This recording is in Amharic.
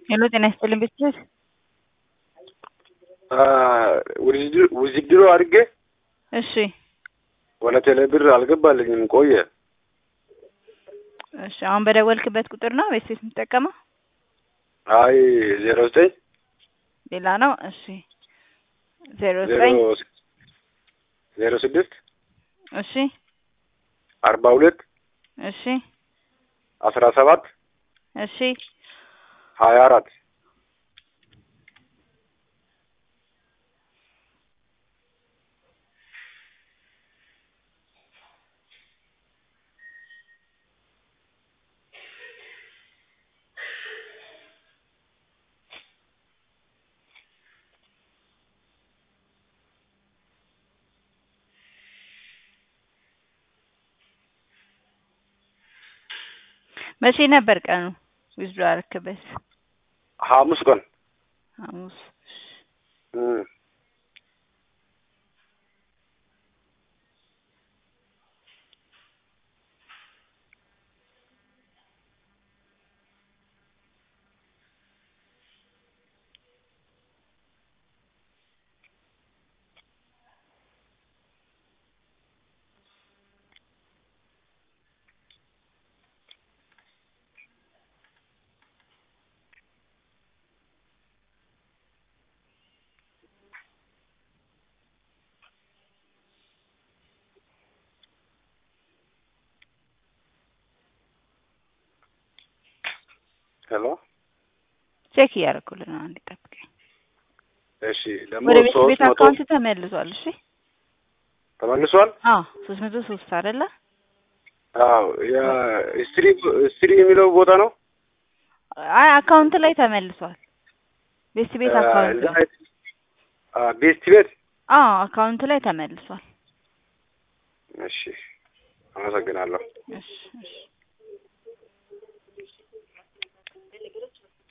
ሄሎ ጤና ይስጥልኝ ቤተሰብ ውዝድሮ አድርጌ እሺ ወደ ቴሌ ብር አልገባልኝም ቆየ። እሺ አሁን በደወልክበት ቁጥር ነው ወይስ የምትጠቀመው? አይ ዜሮ ዘጠኝ ሌላ ነው። እሺ ዜሮ ዜሮ ዘጠኝ ዜሮ ስድስት እሺ አርባ ሁለት እሺ አስራ ሰባት እሺ ሀያ አራት መቼ ነበር ቀኑ ዊዝድሮ ያደረክበት? ሐሙስ ቀን ሐሙስ። እሺ እም። ሄሎ ቼክ እያደረኩልህ ነው። አንዴ ጠብቀኝ። እሺ ደግሞ ወደ ቤት ሶስት ቤት መቶ አካውንት ተመልሷል። እሺ ተመልሷል። አዎ ሶስት መቶ ሶስት አይደለ? አዎ ያ ስትሪ ስትሪ የሚለው ቦታ ነው። አይ አካውንት ላይ ተመልሷል። ቤት ቤት አካውንት እዛ ላይ አ ቤስት ቤት አዎ አካውንት ላይ ተመልሷል። እሺ አመሰግናለሁ። እሺ እሺ